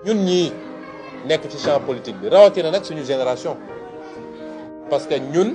ñun ñii nekk ci champ politique bi rawatina nag suñu génération parce que ñun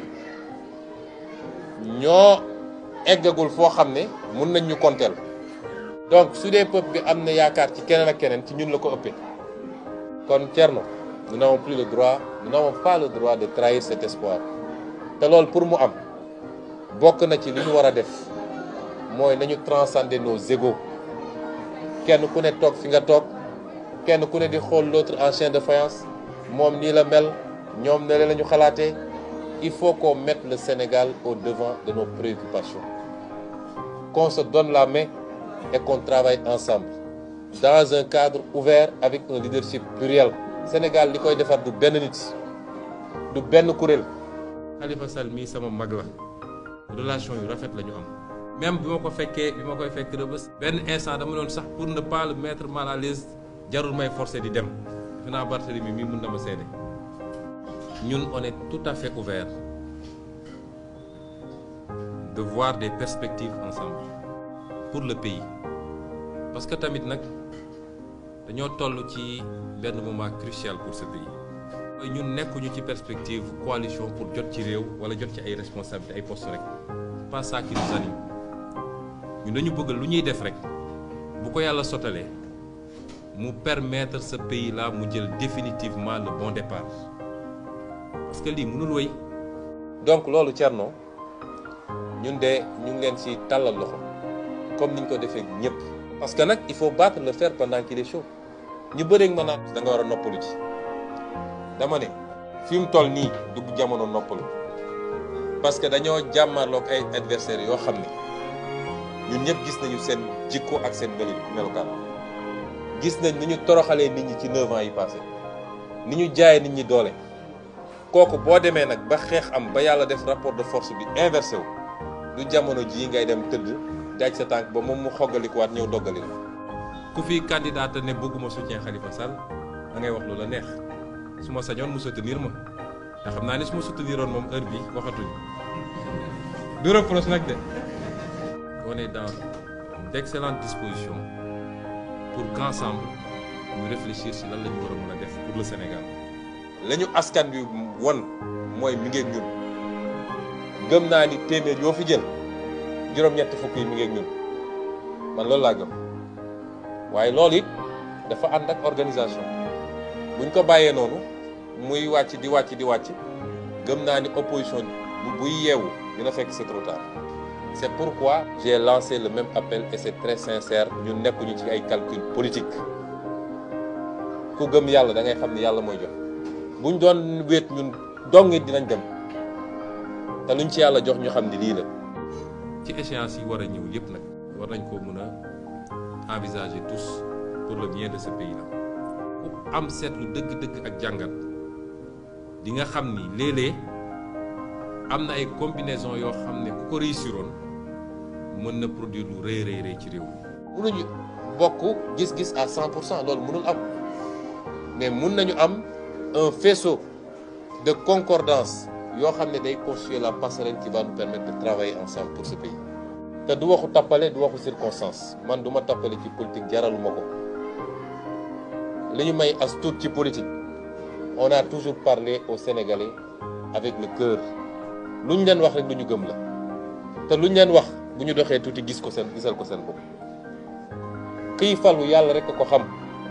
ñoo eggagul foo xam ne mun nañ ñu konteel donc su dee peuple bi am na yaakaar ci keneen ak keneen ci ñun la ko ëppee kon Thierno nous n'avons plus le droit nous n'avons pas le droit de trahir cet espoir te loolu pour mu am bokk na ci li ñu war a def mooy nañu transcender nos égos kenn ku ne toog fi nga toog kenn ku ne di xool l'autre en chien de faïence moom nii la mel ñoom ne la ñu xalaatee il faut qu'on mette le Sénégal au devant de nos préoccupations qu'on se donne la main et qu'on travaille ensemble dans un cadre ouvert avec un leadership pluriel Sénégal li koy defar du benn nit du benn kuréel Khalifa Sall mii sama mag la relation yu rafet la ñu am même bi ma ko fekkee bi ma koy fekk Rebeuss benn instant dama doon sax pour ne pas le mettre mal à l'aise jarul may forcer di dem defe naa Barthélemy mii mun na ma seede ñun on est tout à fait ouvert de voir des perspectives ensemble pour le pays parce que tamit nag dañoo toll ci benn moment crucial pour ce pays mooy ñun nekkuñu ci perspective coalition pour jot ci réew wala jot ci ay responsabilités ay postes rek pas ça qui nous anime ñun dañu bëgg lu ñuy def rek bu ko yàlla sottalee mu permettre ce pays là mu jël définitivement le bon départ parce que lii mënul wéy donc loolu Thierno ñun de ñu ngi leen ci tàllal loxo comme niñ ko defee ñëpp parce que nag il faut battre le fer pendant qu'il est chaud ñu bëreeg ma naan da nga war a noppalu ci dama ne fi mu toll nii dugg jamono noppalu parce que dañoo jàmmarloog ay adversaires yoo xam ne ñun ñëpp gis nañu seen jikko ak seen melu melukaan gis nañ ni ñu toroxalee nit ñi ci 9 ans yi passé ni ñu jaayee nit ñi doole kooku boo demee nag ba xeex am ba yàlla def rapport de force bi inversé wu du jamono jii ngay dem tëdd daaj sa tànk ba moom mu xoggalikuwaat ñëw doggali la ku fi candidat ne bëgguma soutien Khalifa Sall da ngay wax lu la neex su ma sañoon mu soutenir ma te xam naa ne su ma souteniroon moom heure bi waxatuñ du reproche nag de on est dans d'excellentes dispositions pour qu'ensemble ñu réfléchir si lan la ñu war a mën a def pour le Sénégal la ñu askan bi won mooy mi ngeeg ñun gëm naa ni téeméer yoo fi jël juróom-ñetti fukk yi mi ngeeg ñun man loolu laa gëm waaye loolu it dafa ànd ak organisation buñ ko bàyyee noonu muy wàcc di wàcc di wàcc gëm naa ni opposition bu buy yeewu dina fekk c'est trop tard c'est pourquoi j'ai lancé le même appel et c'est très sincère ñun nekkuñu ci ay calcul politique ku gëm yàlla da ngay xam ni yàlla mooy jox buñ doon wéet ñun dong it dinañ dem te luñ ci yàlla jox ñu xam ni lii la ci échéance yi war a ñëw yépp nag war nañ ko mën a envisager tous pour le bien de ce pays là ku am seetlu dëgg-dëgg ak jàngat di nga xam ni léeg-léeg am na ay combinaison yoo xam ne ku ko réussiroon mën na produire lu rëy rëy rëy ci réew mi mënuñu bokk gis-gis à 100 pour cent loolu mënul am mais mun nañu am un faisceau de concordance yoo xam ne day constituer la passerelle qui va nous permettre de travailler ensemble pour ce pays te du waxu tappale du waxu circonstance man du ma tappale ci politique jaraluma ko li ñu may as tuut ci politique on a toujours parlé aux Sénégalais avec le cœur lu ñu leen wax rek lu ñu gëm la te lu ñu leen wax bu ñu doxee tuuti gis ko seen gisal ko seen bopp kii falu yàlla rek ko xam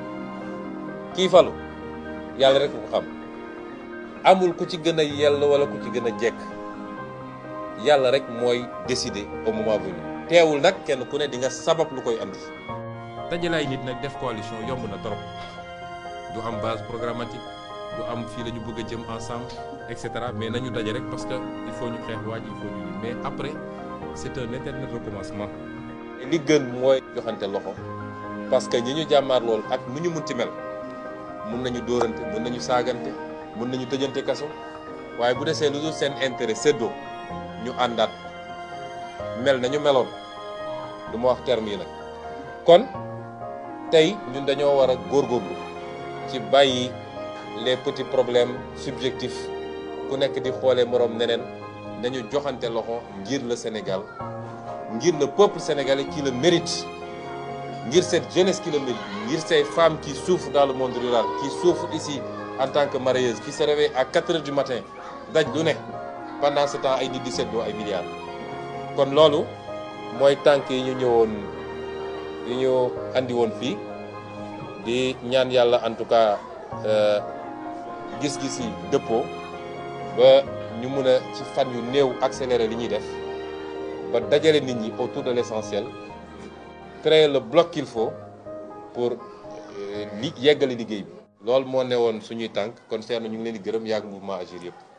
kii falu yàlla rek ko xam amul ku ci gën a yell wala ku ci gën a jekk yàlla rek mooy décider au moment venu teewul nag kenn ku ne di nga sabab lu koy andi. dajalaay nit nag def coalition yomb na trop du am base programmatique du am fii la ñu bëgg a jëm ensemble et cetera mais nañu daje rek parce que il faut ñu xeex waaj il faut ñu mais après c'est un éternel recommencement. li gën mooy joxante loxo parce que ñi ñu jàmmaar lool ak nu ñu munti mel mun nañu dóorante mun nañu saagante mun nañu tëjante kaso waaye bu desee lu dul seen intérêt séddoo ñu àndaat mel nañu meloon du ma wax terme yi nag kon tey ñun dañoo war a góorgóorlu ci bàyyi les petits problèmes subjectifs ku nekk di xoolee moroom neneen nañu joxante loxo ngir le Sénégal ngir le peuple sénégalais qui le mérite ngir cette jeunesse qui le mérite ngir ces femmes qui souffrent dans le monde rural qui souffrent ici en tant que mareyeuses qui se réveillent à 4 heures du matin daj lu ne pendant ce temps ay nit di seddoo ay milliards kon loolu mooy tànk yi ñu ñëwoon yi ñu andi woon fii di ñaan yàlla en tout cas gis-gis yi dëppoo ba ñu mun a ci fan yu néew accélérer li ñuy def ba dajale nit ñi autour de l'essentiel créer le bloc qu'il faut pour li yeggali liggéey bi. loolu moo ne woon suñuy tànk kon Thierno ñu ngi leen di gërëm yàgg mouvement Agir yëpp.